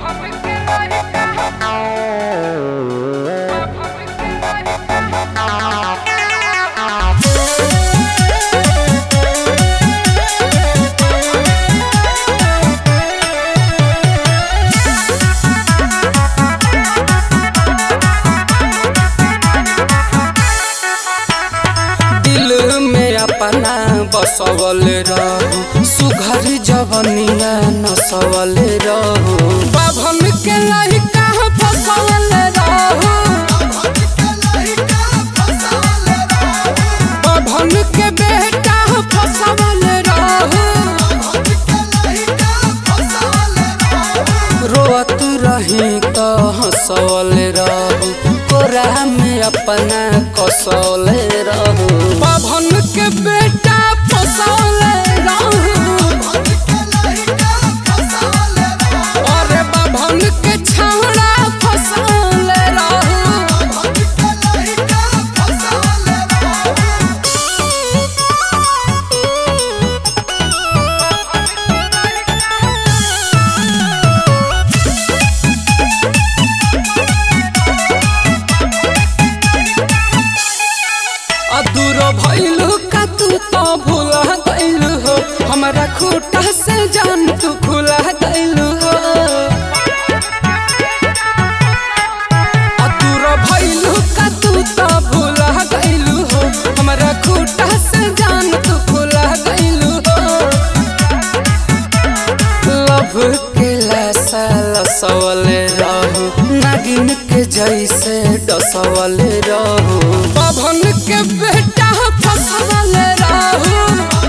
दिल में अपना बसवल रहू सुघर जवनिया नसवल रहू बाभन के लइका फसवल रहू बाभन के बेटा फसवल रहू रोअत रही तो हंसवल रहू कोरा में अपना कसौल रहू बाभन के बेटा फसौल रहू अरे बाभन के छौड़ा फसौल रहू अदूर भइलु का तू तो भूला गइलु हो हमरा खूटा से जान तू खुला गइलु हो अदूर भइलु का तू तो भूला गइलु हो हमरा खूटा से जान तू खुला गइलु हो लभ के लासा लसवल रहू नागिन के जैसे डसवल रहू पवन के बेटा फसवल रहू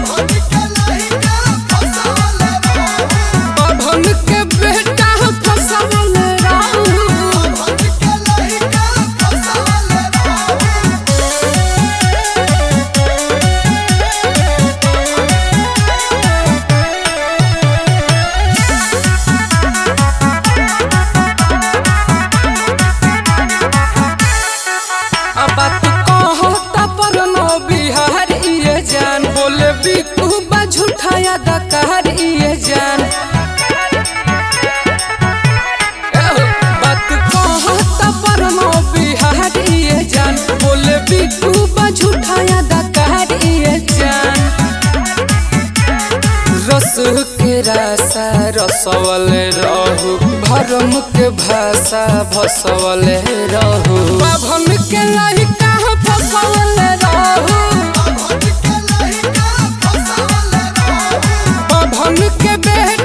पवन के बेटा फसवल रहू अब बात कहता पर नो बिहार इए जान बोले बिकू बा झूठाया दकार इए जान एहो, बात कहता पर नो बिहार इए जान बोले बिकू बा झूठाया दकार इए जान रस के रासा रसवल रहू भरम के भाषा भसवल रहू बाभन के लइका फसवल रहू बाभन के बेटा